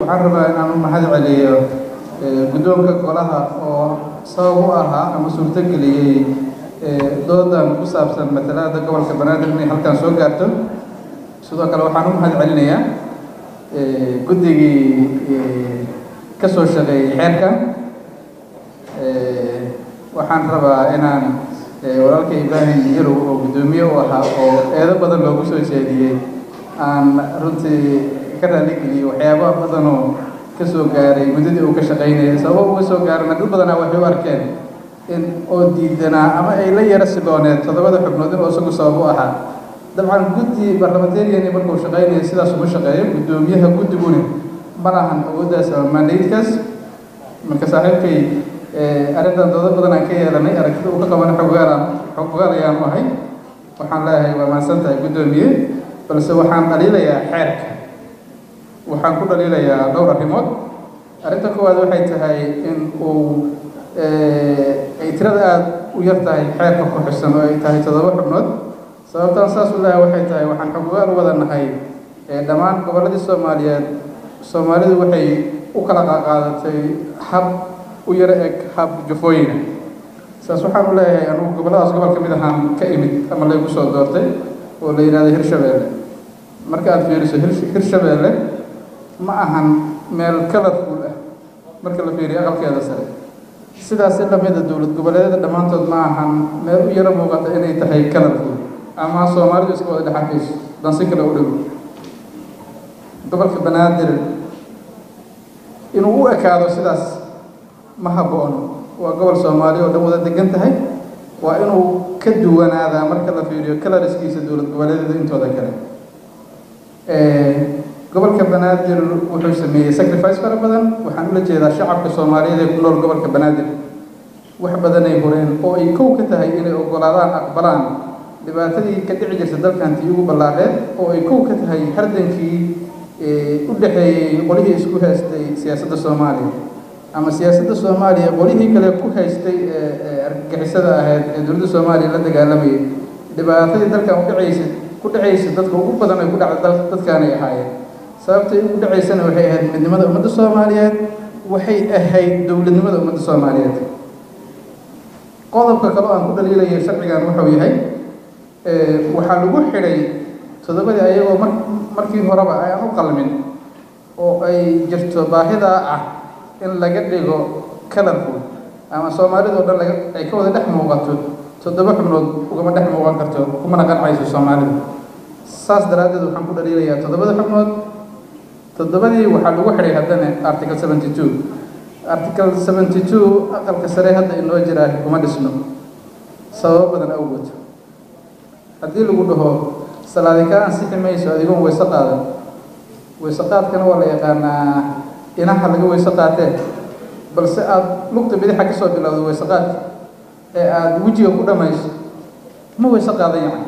waxaan rabaa inaan u mahad celiyo guddoonka golaha oo sabab u ahaa ama suurtogeliyey doodan ku saabsan matalaada gobolka banaadir inay halkan soo gaarto sidoo kale waxaan u mahad celinayaa guddigii ka soo shaqeeyey xeerkan waxaan rabaa inaan walaalka ibraahim yarow oo guddoomiye u ahaa oo eedo badan loogu soo jeediyey aan runtii ka raaligeliyey waxyaaba badanoo ka soo gaaray muddadii uu ka shaqaynayay sababo uga soo gaarana dad badanaa waxay u arkeen in oo diidanaa ama ay la yara silooneed toddobada xubnood inuu isagu sabab u ahaa dabcan guddi barlamentarian markuu shaqaynaya sidaas uma shaqeeyo guddoomiyaha guddiguna ma lahan awooddaas ama mandaydkaas marka saaxiibkay arrintan doodo badan aan ka yeelanay aragtida uu ka qabana xogaalaan xogogaal ayaan u ahay waxaan leeyahay waa mahadsan tahay guddoomiye balse waxaan dhaliilayaa xeerka waxaan ku dhaliilayaa dhowr arrimood arrinta koowaad waxay tahay in uu ay tirada aada u yar tahay xeerka ku xusan oo ay tahay toddoba xubnood sababtaan saas u leeyahay waxay tahay waxaan xogogaal u wada nahay dhammaan gobolladii soomaaliyeed soomaalidu waxay u kala qaqaadatay hab u yaro eg hab jufooyina saas waxaan u leeyahay anugu gobolladaas gobol ka mid ahaan ka imid ama laygu soo doortay oo la yidhahdo hirshabeelle marka aad fiiriso hirshabeelle ma ahan meel colorful ah marka la fiiriyo aqalkeeda sare sidaas in lamida dowlad goboleedyada dhammaantood ma ahan meel u yaro muuqata inay tahay colorful ama soomaalidu iska wada dhexarkayso dansi kale u dhow gobolka banaadir inuu u ekaado sidaas ma habboon waa gobol soomaaliya oo dhan wada degan tahay waa inuu ka duwanaadaa marka la fiiriyo coloriskiisa dowlad goboleedyada intooda kale gobolka banaadir wuxuu sameeyey sacrifice fara badan waxaan ula jeedaa shacabka soomaaliyeed ee ku nool gobolka banaadir wax badanay horeen oo ay kow ka tahay inay ogolaadaan aqbalaan dhibaatadii ka dhici jirta dalkantii ugu ballaareed oo ay kow ka tahay hardankii u dhexeeyey qolihii isku haystay siyaasadda soomaaliya ama siyaasadda soomaaliya qolihii kale ku haystay argagixisada ahayd ee dowladda soomaaliya la dagaalamayay dhibaatadii dalkan udhacaysa ku dhacaysa dadka ugu badan ay ku dhacda dadkaanay ahaayeen sababtay ugu dhacaysana waxay ahayd midnimada ummadda soomaaliyeed waxay ahayd dowladnimada ummadda soomaaliyeed qodobka kale oo aan ku dhaliilaya sharcigan wuxuu yahay waxaa lagu xidhay toddobadii ayagoo mar markii horeba ayaan u qalmin oo ay jirto baahidaa ah in laga dhigo colorful ama soomaalida o dhan laga ay ka wada dhex muuqato toddoba xubnood ugama dhex muuqan karto kumana qancayso soomaalida saas daraaddeed waxaan ku dhaliilayaa toddobada xubnood toddobadii waxaa lagu xidhay haddana article seventy two article seventy two aqalka sare hadda inoo jiraa kuma dhisno sababo badan awgood haddii lagu dhaho salaadi ka ansixi mayso adigoon weyse qaadan weyse qaadkana waa la yaqaanaa inaha laga weyse qaatee balse aada lugta bidixa ka soo bilowdo weyse qaadka ee aada wejiga ku dhamayso ma weyse qaadan yacan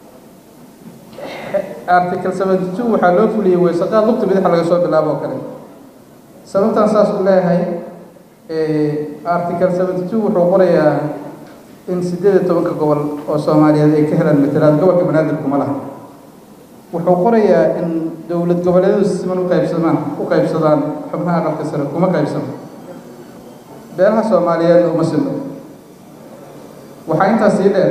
article seventy two waxaa loo fuliyey weyse qaad lugta bidixa laga soo bilaabo oo kale sababtaan saas u leeyahay article seventy two wuxuu qorayaa in siddeed iyo tobanka gobol oo soomaaliyeed ay ka helaan matalaad gobolka banaadir kuma laha wuxuu qorayaa in dowlad goboleedyadu siman u qaybsamaan u qaybsadaan xubnaha aqalka sare kuma qaybsano beelaha soomaaliyeedna uma sino waxaa intaas sii dheer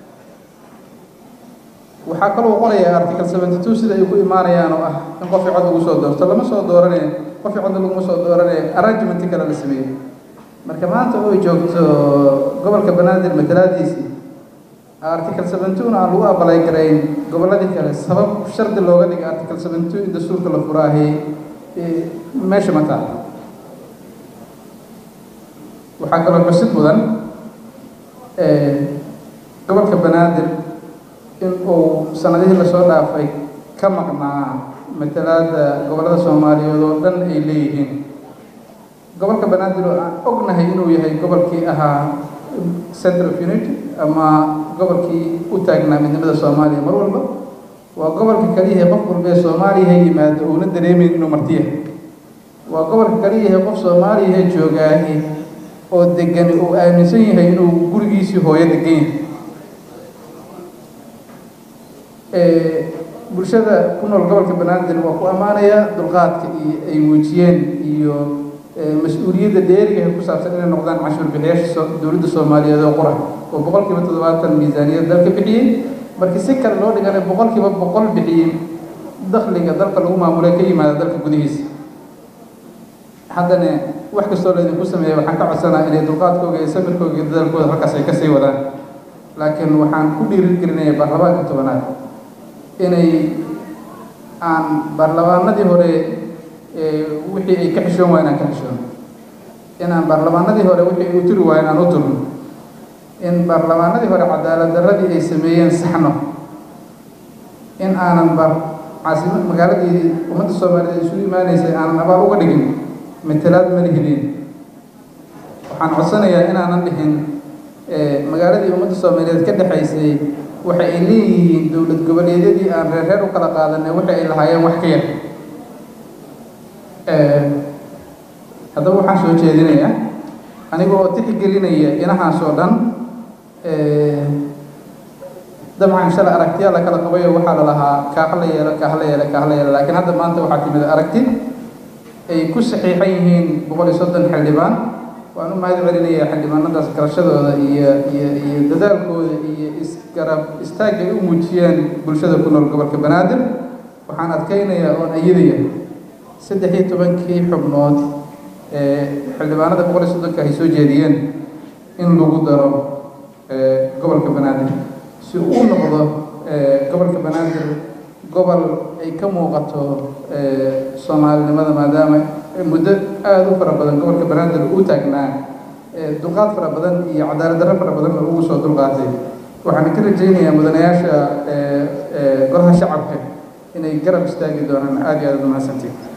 waxaa kaloo qorayaa article seventy two sida ay ku imaanayaan oo ah in qofkii cod lagu soo doorto lama soo dooranay qofkii cod laguma soo dooranay arrangementi kale la sameeyey marka maanta oo joogto gobolka banaadir matalaadiisii article seventy two aan lagu abalay garayn gobolladii kale sabab shardi looga dhigay article seventy two in dastuurka la furaahay meesha ma taal waxaa kaloo xusid mudan gobolka banaadir in uu sanadihii lasoo dhaafay ka maqnaa matalaada gobollada soomaaliyeed oo dhan ay leeyihiin gobolka banaadir oo aan ognahay inuu yahay gobolkii ahaa center of unity ama gobolkii u taagnaa midnimada soomaaliya mar walba waa gobolka kaliyahay qof walba ee soomaaliyaha yimaado uuna dareemeyn inuu martiyahay waa gobolka kaliyahay qof soomaaliyaha joogaahi oo degani uu aaminsan yahay inuu gurigiisii hooyo degan yahay bulshada ku nool gobolka banaadir waa ku ammaanaya dulqaadka iyo ay muujiyeen iyo mas-uuliyadda dheeriga ku saabsan inay noqdaan cashuur bixiyaasha dowladda soomaaliyeed oo qura oo boqol kiiba toddobaatan miisaaniyad dalka bixiyey markii si kale loo dhigana boqol kiiba boqol bixiyey dakhliga dalka lagu maamulay ka yimaada dalka gudihiisa haddana wax kastoo laydinku sameeya waxaan ka codsanaa inay dulqaadkooga iyo samirkooga iyo dadalkooda halkaas ay kasii wadaan laakiin waxaan ku dhiirigelinaya baarlamaanka tobanaad inay aan baarlamaanadii hore wixii ay ka xishoon waayeen aan ka xishoon inaan baarlamaanadii hore wixii ay u turi waayeen aan u turno in baarlamaanadii hore cadaalad darradii ay sameeyeen saxno in aanan ba caasima magaaladii ummadda soomaaliyeed isugu imaanaysay aanan abaal uga dhigin matalaad mana helin waxaan codsanayaa inaanan dhihin magaaladii ummadda soomaaliyeed ka dhexaysay waxa ay leeyihiin dowlad goboleedyadii aan reer reer u kala qaadanay waxa ay lahaayeen wax ka yar haddaba waxaan soo jeedinayaa aniga oo tixgelinaya inahaas oo dhan dabcan shala aragtiyaa la kala qabayo waxaa la lahaa kaaha la yeelo kaaha la yeelo kaaha la yeelo laakiin hadda maanta waxaa timid aragti ay ku saxiixan yihiin boqol iyo soddon xildhibaan waan u mahad celinayaa xildhibaanadaas garashadooda iyo iyo iyo dadaalkooda iyo isgarab istaagga ay u muujiyeen bulshada ku nool gobolka banaadir waxaan adkaynayaa oon ayidaya saddex iyo tobankii xubnood ee xildhibaanada boqol iyo soddonka ay soo jeediyeen in lagu daro gobolka banaadir si uu noqdo gobolka banaadir gobol ay ka muuqato soomaalinimada maadaama muddo aada u fara badan gobolka banaadir uu taagnaa dulqaad fara badan iyo cadaalad darro fara badan oo ugu soo dulqaatay waxaan ka rajaynayaa mudanayaasha golaha shacabka inay garab istaagi doonaan aada iyo aada u mahadsantiin